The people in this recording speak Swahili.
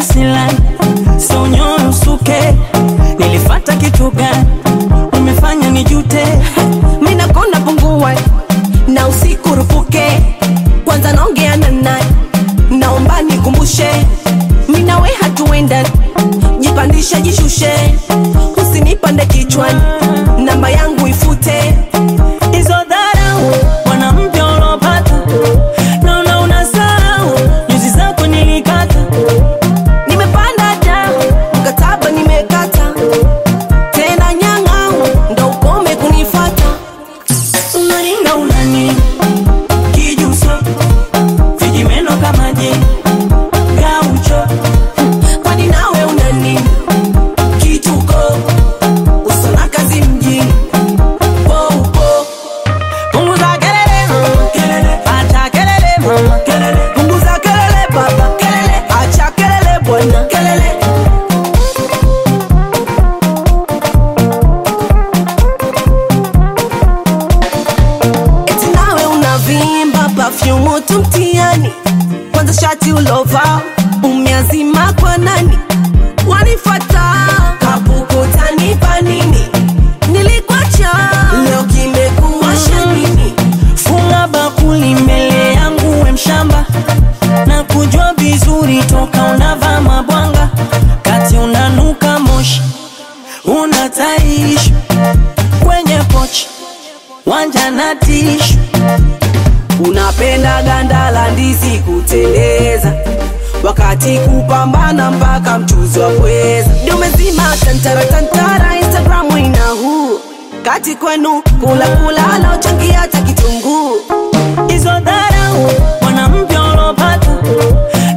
silani so nyoyo usuke nilifata kitu gani umefanya nijute mina kona pungua na usiku rupuke kwanza naongea na nani naomba nikumbushe minawe hatuenda jipandishe jishushe usinipande kichwani namba yangu ifute hizo dharau mwanamke ulopata naona unasahau nyuzi zako nilikata nimepanda da mkataba nimekata tena nyang'au ndo ukome kunifata unaringa unani kijuso vijimeno kama je gaucho kwani nawe unani kituko usona kazi mjini poupo punguza kelele mama kelele acha kelele mama kelele punguza kelele baba kelele acha kelele bwana kelele eti nawe unavimba pafyumu tu mtiani kwanza shati ulova umeazima kwa nani wanifata kapukutanipa nini nilikwacha leo kimekuwasha nini funga bakuli mbele yangu we mshamba na kujua vizuri toka unavaa mabwanga kati unanuka moshi unataishi kwenye pochi wanja na tishu unapenda ganda la ndizi kuteleza wakati kupambana mpaka mchuzi wa pweza dumezima tantara tantara instagramu ina huu kati kwenu kula kula laochangia hata kitunguu hizo dharau mwanamke ulopata